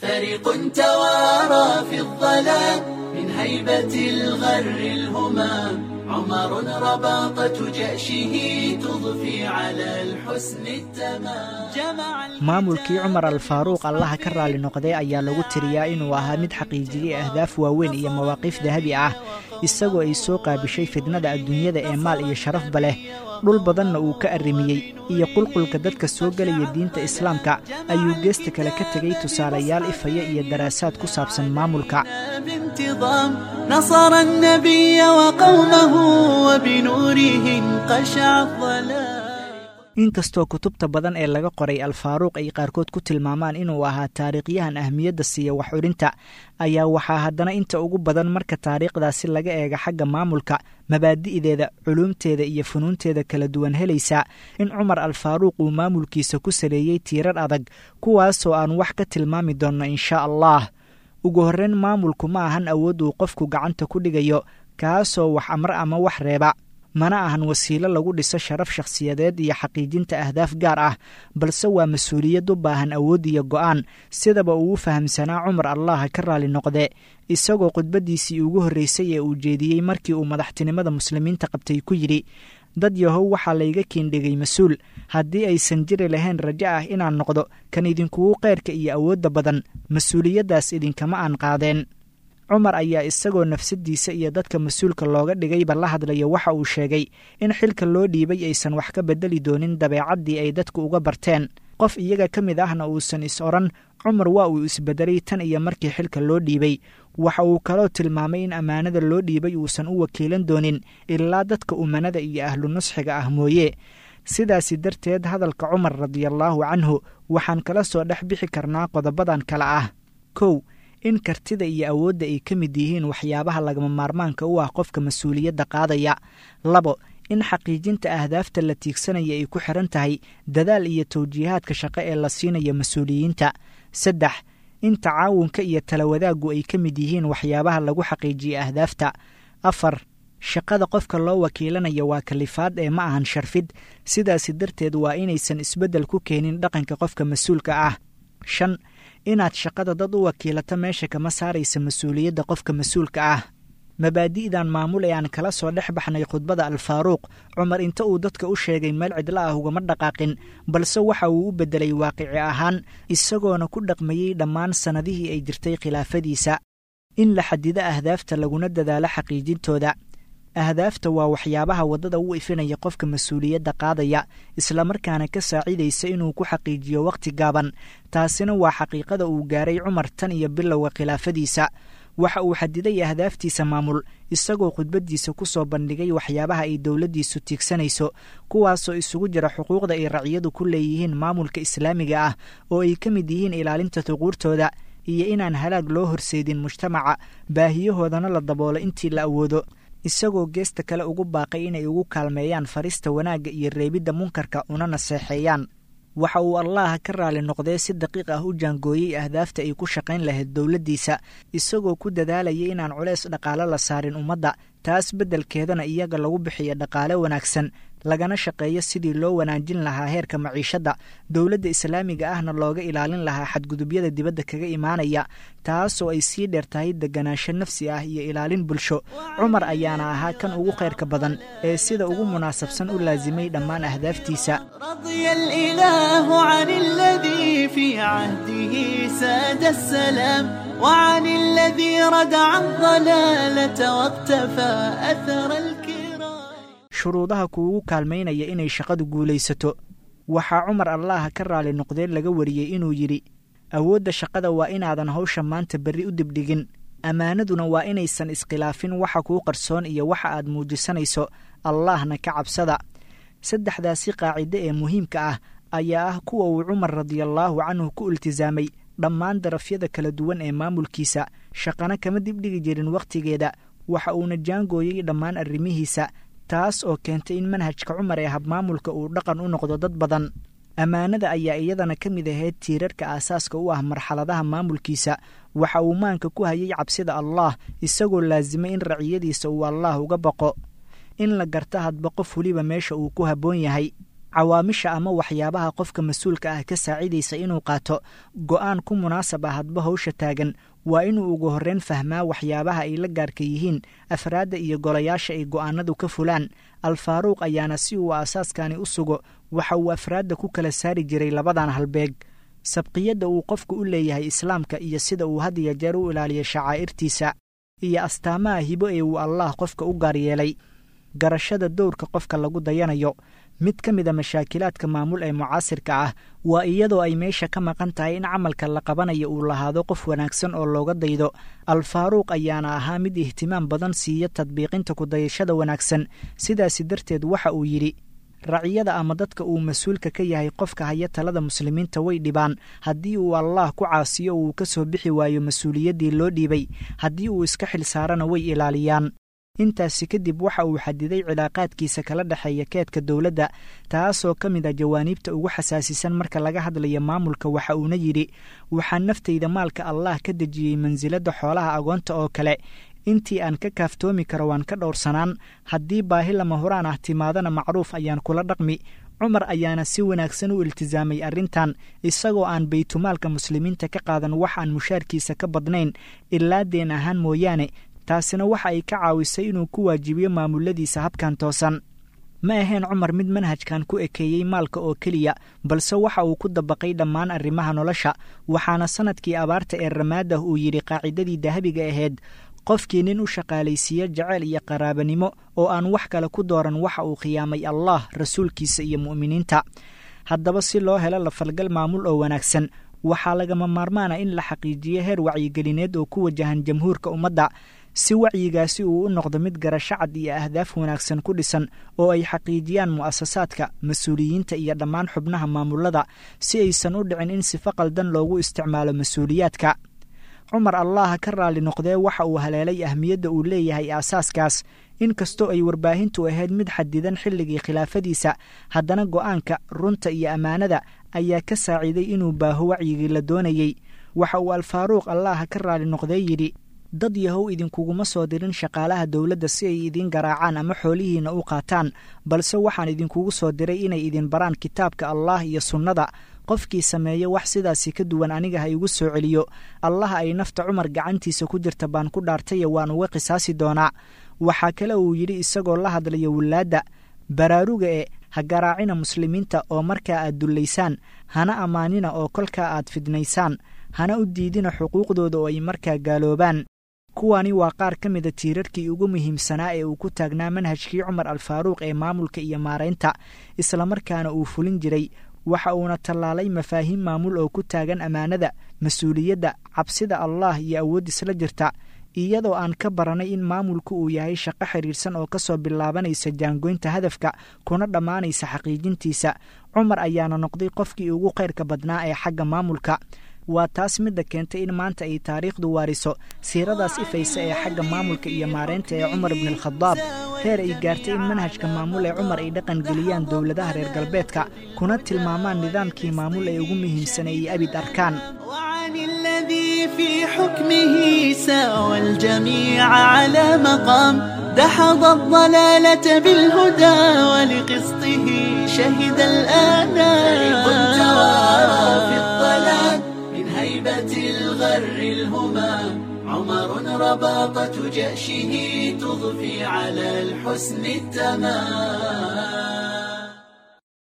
فريق توارى في الظلام من هيبة الغر الهمام عمر رباطة جأشه تضفي على الحسن التمام جمع maamulkii cumar alfaaruuq allaha ka raali noqday ayaa lagu tiriyaa inuu ahaa mid xaqiijiyey ahdaaf waaweyn iyo mawaaqiif dahabi ah isagoo ay soo qaabishay fidnada adduunyada ee maal iyo sharafba leh dhul badanna uu ka arrimiyey iyo qulqulka dadka soo gelaya diinta islaamka ayuu geesta kale ka tegay tusaalayaal ifaya iyo daraasaad ku saabsan maamulka بانتظام نصر النبي وقومه وبنوره انقشع الظلام inkastoo kutubta badan ee laga qoray alfaaruuq ay qaarkood ku tilmaamaan inuu ahaa taariikhyahan ahmiyadda siiya wax odhinta ayaa waxaa haddana inta ugu badan marka taariikhdaasi laga eega xagga maamulka mabaadi'deeda culuumteeda iyo funuunteeda kala duwan helaysaa in cumar alfaaruuq uu maamulkiisa ku saleeyey tiirar adag kuwaasoo aan wax ka tilmaami doonno inshaa allah ugu horreyn maamulku ma ahan awood uu qofku gacanta ku dhigayo kaasoo wax amre ama wax reeba mana ahan wasiilo lagu dhiso sharaf shakhsiyadeed iyo xaqiijinta ahdaaf gaar ah balse waa mas-uuliyad u baahan awood iyo go'aan sidaba uu u fahamsanaa cumar allaha ka raali noqde isagoo khudbaddiisii ugu horreysay ee uu jeediyey markii uu madaxtinimada muslimiinta qabtay ku yidhi dad yahow waxaa layga kiindhigay mas-uul haddii aysan jiri lahayn rajo ah inaan noqdo kan idinkugu qeyrka iyo awoodda badan mas-uuliyaddaas idinkama aan qaadeen cumar ayaa isagoo nafsaddiisa iyo dadka mas-uulka looga dhigayba la hadlaya waxa uu sheegay in xilka loo dhiibay aysan wax ka beddeli doonin dabeecaddii ay dadku uga barteen qof iyaga ka mid ahna uusan is odhan cumar waa uu isbeddelay tan iyo markii xilka loo dhiibay waxa uu kaloo tilmaamay in ammaanada loo dhiibay uusan u wakiilan doonin ilaa dadka umanada iyo ahlu nusxiga ah mooye sidaasi darteed hadalka cumar radiallaahu canhu waxaan kala soo dhex bixi karnaa qodobadan kale ah kow in kartida iyo awoodda ay ka mid yihiin waxyaabaha lagama maarmaanka u ah qofka mas-uuliyadda qaadaya labo in xaqiijinta ahdaafta la tiigsanaya ay ku xiran tahay dadaal iyo tawjiihaadka shaqo ee la siinaya mas-uuliyiinta saddex in tacaawunka iyo talawadaaggu ay ka mid yihiin waxyaabaha lagu xaqiijiya ahdaafta afar shaqada qofka loo wakiilanaya waa kalifaad ee ma ahan sharfid sidaasi darteed waa inaysan isbeddel ku keenin dhaqanka qofka mas-uulka ah shan inaad shaqada dad u wakiilato meesha kama saaraysa mas-uuliyadda qofka mas-uulka ah mabaadi'dan maamul ee aan kala soo dhex baxnay khudbada alfaaruuq cumar inta uu dadka u sheegay meel cidla ah ugama dhaqaaqin balse waxa uu u beddelay waaqici ahaan isagoona ku dhaqmayey dhammaan sannadihii ay jirtay khilaafadiisa in la xadido ahdaafta laguna dadaalo xaqiijintooda ahdaafta waa waxyaabaha waddada u ifinaya qofka mas-uuliyadda qaadaya islamarkaana ka saacidaysa inuu ku xaqiijiyo wakhti gaaban taasina waa xaqiiqada uu gaaray cumar tan iyo bilowga khilaafadiisa waxa uu xadiday ahdaaftiisa maamul isagoo khudbaddiisa ku soo bandhigay waxyaabaha ay dowladdiisu tiigsanayso kuwaasoo isugu jira xuquuqda ay raciyadu ku leeyihiin maamulka islaamiga ah oo ay ka mid yihiin ilaalinta tuquurtooda iyo inaan halaag loo horseedin mujtamaca baahiyahoodana la daboolo intii la awoodo isagoo geesta kale ugu baaqay inay ugu kaalmeeyaan farista wanaagga iyo reebidda munkarka una naseexeeyaan waxa uu allaha ka raali noqdee si daqiiq ah u jaangooyey ahdaafta ay ku shaqayn lahayd dowladdiisa isagoo ku dadaalayay inaan culeys dhaqaale la saarin ummadda taas beddelkeedana iyaga lagu bixiyo dhaqaale wanaagsan lagana shaqeeyo sidii loo wanaajin lahaa heerka maciishadda dowladda islaamiga ahna looga ilaalin lahaa xadgudubyada dibadda kaga imaanaya taasoo ay sii dheer tahay deganaansho nafsi ah iyo ilaalin bulsho cumar ayaana ahaa kan ugu khayrka badan ee sida ugu munaasabsan u laasimay dhammaan ahdaaftiisa رضي الإله عن الذي في عهده ساد السلام وعن الذي ردع الضلالة واقتفى أثر الكرام shuruudaha kuugu kaalmaynaya inay shaqadu guulaysato waxaa cumar allaha ka raali noqdeen laga wariyey inuu yidhi awoodda shaqada waa inaadan hawsha maanta berri u dibdhigin ammaanaduna waa inaysan iskhilaafin waxa kuu qarsoon iyo waxa aad muujisanayso allaahna ka cabsada saddexdaasi qaacide ee muhiimka ah ayaa ah kuwa uu cumar radiallaahu canhu ku iltisaamay dhammaan darafyada kala duwan ee maamulkiisa shaqana kama dibdhigi jirin wakhtigeeda waxa uuna jaangooyey dhammaan arrimihiisa taas oo keentay in manhajka cumar ee habmaamulka uu dhaqan u noqdo dad badan ammaanada ayaa iyadana ka mid ahayd tiirarka aasaaska u ah marxaladaha maamulkiisa waxa uu maanka ku hayay cabsida allaah isagoo laasimay in raciyadiisa uu allaah uga baqo in la garto hadba qof weliba meesha uu ku habboon yahay cawaamisha ama waxyaabaha qofka mas-uulka ah ka saacidaysa inuu qaato go'aan ku munaasab ah hadba hawsha taagan waa inuu ugu horreyn fahmaa waxyaabaha ay la gaarka yihiin afraadda iyo golayaasha ay go'aanadu ka fulaan alfaaruuq ayaana si uu aasaaskani u sugo waxa uu afraadda ku kala saari jiray labadan halbeeg sabqiyadda uu qofku u leeyahay islaamka iyo sida uu had iyo jeer u ilaaliyo shacaa'irtiisa iyo astaamaha hibo ee uu allaah qofka u gaar yeelay garashada dowrka qofka lagu dayanayo mid ka mid a mashaakilaadka maamul ee mucaasirka ah waa iyadoo ay meesha ka maqan tahay in camalka la qabanayo uu lahaado qof wanaagsan oo looga daydo alfaaruuq ayaana ahaa mid ihtimaam badan siiya tadbiiqinta kudayashada wanaagsan sidaasi darteed waxa uu yidhi raciyada ama dadka uu mas-uulka ka yahay qofka haya talada muslimiinta way dhibaan haddii uu allaah ku caasiyo uu ka soo bixi waayo mas-uuliyaddii loo dhiibay haddii uu iska xil saarana way ilaaliyaan intaasi kadib waxa uu xadiday cilaaqaadkiisa kala dhexeeya keedka dowladda taasoo ka mid ah jawaaniibta ugu xasaasisan marka laga hadlayo maamulka waxa uuna yidhi waxaan naftayda maalka allaah ka dejiyey mansiladda xoolaha agoonta oo kale intii aan ka kaaftoomi karo waan ka dhowrsanaan haddii baahi lama huraan ah timaadana macruuf ayaan kula dhaqmi cumar ayaana si wanaagsan u iltisaamay arrintan isagoo aan baytumaalka muslimiinta ka qaadan wax aan mushaarkiisa ka badnayn ilaa deen ahaan mooyaane taasina waxa ay ka caawisay inuu ku waajibiyo maamuladiisa habkan toosan ma ahayn cumar mid manhajkan ku ekeeyey maalka oo keliya balse waxa uu ku dabaqay dhammaan arrimaha nolosha waxaana sannadkii abaarta ee ramaadah uu yidhi qaacidadii dahabiga ahayd qofkii nin u shaqaalaysiiya jeceyl iyo qaraabanimo oo aan wax kale ku dooran waxa uu khiyaamay allah rasuulkiisa iyo mu'miniinta haddaba si loo helo lafalgal maamul oo wanaagsan waxaa lagama maarmaana in la xaqiijiyo heer wacyigelineed oo ku wajahan jamhuurka ummadda si wacyigaasi uu u noqdo mid garasho cad iyo ahdaaf wanaagsan ku dhisan oo ay xaqiijiyaan mu'asasaadka mas-uuliyiinta iyo dhammaan xubnaha maamulada si aysan u dhicin in sifo qaldan loogu isticmaalo mas-uuliyaadka cumar allaha ka raalli noqdee waxa uu haleelay ahmiyadda uu leeyahay aasaaskaas inkastoo ay warbaahintu ahayd mid xadidan xilligii khilaafadiisa haddana go'aanka runta iyo ammaanada ayaa ka saaciiday inuu baaho wacyigii la doonayey waxa uu alfaaruuq allaha ka raalli noqdee yidhi dad yahow idinkuguma soo dirin shaqaalaha dowladda si ay idiin garaacaan ama xoolihiinna u qaataan balse waxaan idinkugu soo diray inay idin baraan kitaabka allaah iyo sunnada qofkii sameeya wax sidaasi ka duwan aniga ha igu soo celiyo allaha ay nafta cumar gacantiisa ku jirta baan ku dhaartaye waan uga qisaasi doonaa waxaa kale uu yidhi isagoo la hadlaya wilaadda baraaruga e ha garaacina muslimiinta oo markaa aad dullaysaan hana ammaanina oo kolkaa aad fidnaysaan hana u diidina xuquuqdooda oo ay markaa gaaloobaan kuwani waa qaar ka mida tiirarkii ugu muhiimsanaa ee uu ku taagnaa manhajkii cumar alfaaruuq ee maamulka iyo maaraynta islamarkaana uu fulin jiray waxa uuna tallaalay mafaahiim maamul oo ku taagan ammaanada mas-uuliyadda cabsida allaah iyo awood isla jirta iyadoo aan ka baranay in maamulku uu yahay shaqo xidhiirsan oo ka soo bilaabanaysa jaangoynta hadafka kuna dhammaanaysa xaqiijintiisa cumar ayaana noqday qofkii ugu khayrka badnaa ee xagga maamulka waa taas midda keentay in maanta ay taariikhdu waariso siiradaas ifaysa ee xagga maamulka iyo maareynta ee cumar ibnialkhadaab heer ay gaartay in manhajka maamul ee cumar ay dhaqan geliyaan dowladaha reer galbeedka kuna tilmaamaan nidaamkii maamul ee ugu muhiimsan ay abid arkaan وعن الذي في حكمه ساوى الجميع على مقام دحض الضلالة بالهدى ولقسطه شهد الآنام توارى في الظلام من هيبة الغر الهمام عمر رباطة جأشه تضفي على الحسن التمام